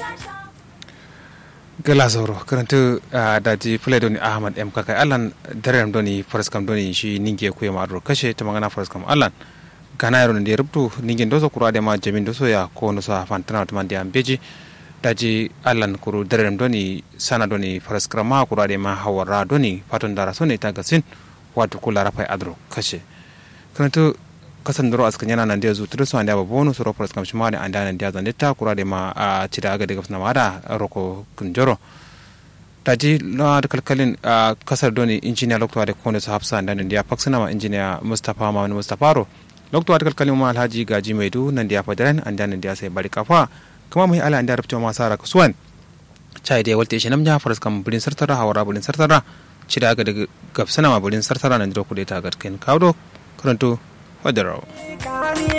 gala zoro karantu daji fulai doni ahmad m kakai allan darem doni faraskam doni shi ninge kuya ma adro kashe ta magana faraskam allan gana yaro ne rubtu ninge doso kura de ma jamin doso ya ko no sa fantana to man diam beji daji allan kuru darem doni sana doni faraskam ma kura de ma hawara doni faton dara so ne ta gasin wato kula rafa adro kashe karantu kasan doro askan yana nan da zu tudu so anda ba bonu so ropras kam shima ne anda nan da zan ta kura de ma a cida aga daga fna mada roko kunjoro taji na da kalkalin kasar doni injiniya lokto da kone su hafsa nan da faksana ma injiniya mustafa ma wani mustafa ro lokto da kalkalin ma alhaji gaji maidu nan da fadaran anda nan da sai bari kafa kuma mai ala anda rubta ma sara kusuwan chai da walte shi namja faras kam bulin sartara hawara bulin sartara cida aga daga gafsana ma bulin sartara nan da ku da ta garkin kawo karanto Wadaro.